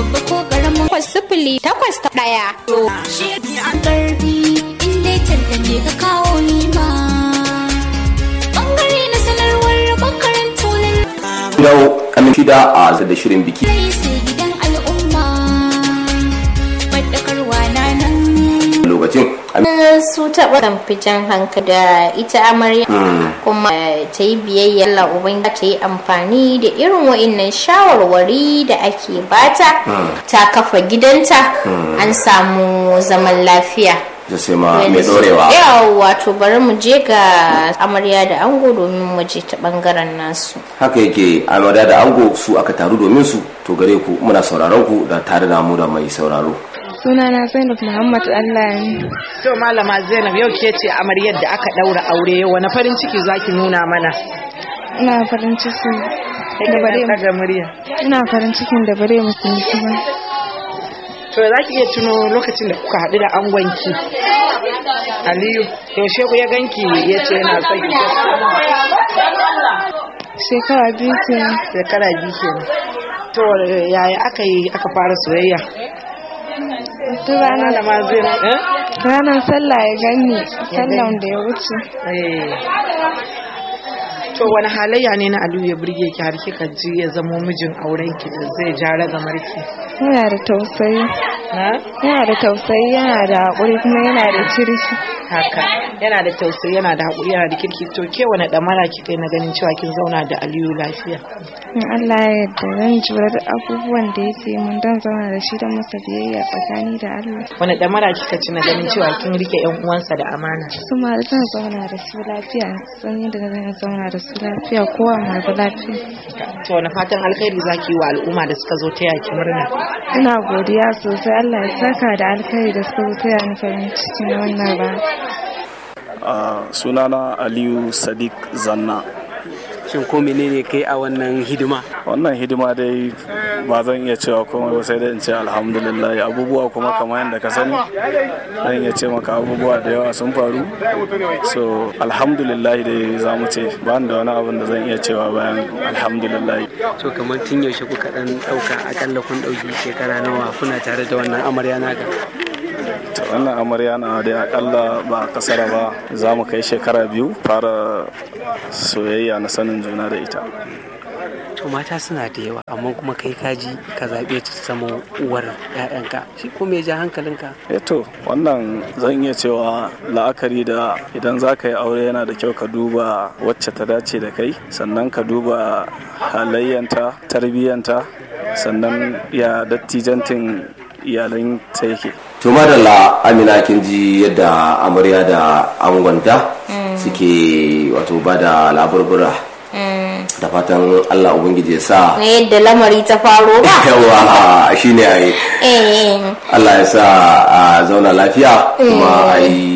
babba ko karamin takwas sifili takwas ta ɗaya. shi an karbi inda tallace ka kawo ni ma bangare na sanarwar makarantu yau aminci da a da shirin biki rai sai gidan al'umma faɗakarwa na nan lokacin su taɓa kamfijan hankali da ita amarya kuma ta yi biyayya Allah uban ta yi amfani da irin wa'innan shawarwari da ake bata ta kafa gidanta an samu zaman lafiya da sai ma mai dorewa yawa to bari mu je ga amarya da ango domin mu je ta bangaren nasu haka yake amarya da ango su aka taru domin su to gare ku muna sauraron ku da tare da mu da mai sauraro sunana zainab muhammad allah ne To malama Zainab yau ke ce amaryar da aka daura aure yau wani farin ciki zaki nuna mana. ina farin ciki da bare daga murya. ina farin cikin da bare musulunci ba To za ki iya tuno lokacin da kuka haɗu da angonki. Aliyu, yaushe ku ya ganki ya ce yana son ki shekara biyu kenan shekara biyu kenan. To yaya aka yi aka fara soyayya? duk ranar Malama Zainab. eh? ranar sallah ya gani sallan da ya wuce Eh. To wani halayya ne na Aliyu ya burge ki har kika ji ya zamo mijin aurenki da zai ja ragamarki? yana da tausayi Ha? yana da tausayi yana da haƙuri kuma yana da kirki haka yana da tausayi yana da haƙuri yana da kirki to ke wani ɗamara kika yi na ganin cewa kin zauna da aliyu lafiya in allah ya yarda zan jura da abubuwan da yake mun don zauna da shi don masa biyayya tsakani da allah wani ɗamara kika ci na ganin cewa kin rike yan uwansa da amana su ma da zan zauna da su lafiya san yadda zan zauna da su lafiya kowa ma da lafiya to wani fatan alkhairi zaki yi wa al'umma da suka zo ta yaki murna ina godiya sosai allah ya saka da alkhairi da suka zo taya ni farin ciki na wannan rana Uh, sunana aliyu sadiq zanna shin ko menene kai a wannan hidima wannan hidima dai ba zan iya cewa komai ba sai dai in ce alhamdulillah abubuwa kuma kamar yadda ka sani zan iya ce maka abubuwa da yawa sun faru so alhamdulillah dai za mu ce ba da wani abin da zan iya cewa bayan alhamdulillah to kamar tun yaushe kuka dan dauka akalla kun dauki shekara nawa kuna tare da wannan amarya naka to wannan amarya na dai akalla ba kasara ba za mu kai shekara biyu fara soyayya na sanin juna da ita to mata suna da yawa amma kuma kai kaji ka zaɓe ta zama uwar 'ya'yanka shi ko me ja hankalinka eto wannan zan iya cewa la'akari da idan za ka yi aure yana da kyau ka duba wacce ta dace da kai sannan ka duba halayyanta tarbiyyanta sannan ya dattijantin iyalan ta yake to madalla amina kin ji yadda amarya da angonta suke wato ba da laburbura da fatan allah ubangiji ya sa na yadda lamari ta faro ba yawa shine a yi eh allah ya sa a zauna lafiya kuma a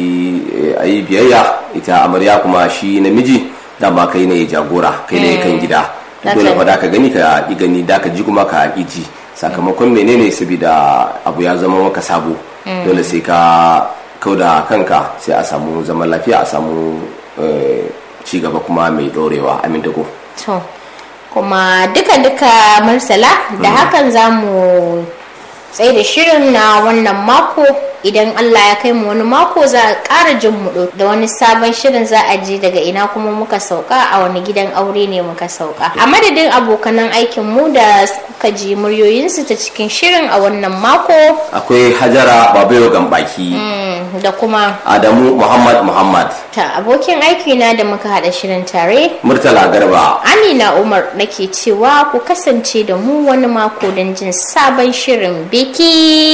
yi biyayya ita amarya kuma shi namiji dama kai ne jagora kai ne kan gida dole fa da ka gani ka ki gani da ka ji kuma ka ki ji sakamakon menene saboda abu ya zama maka sabo dole sai ka kauda kanka sai a samu zaman lafiya a samu eh, ci gaba kuma mai dorewa amin da ko to kuma duka-duka marsala da hakan za mu tsaye da shirin na wannan mako idan Allah ya kai mu wani mako za a ƙara jin mu da wani sabon shirin za a ji daga ina kuma muka sauka a wani gidan aure ne muka sauka a madadin abokanan aikin mu da suka ji muryoyinsu ta cikin shirin a wannan mako akwai hajara babayo gambaki mm, da kuma adamu muhammad muhammad ta abokin aiki na da muka haɗa shirin tare murtala garba Amina Umar nake cewa ku kasance da mu wani mako don jin sabon shirin biki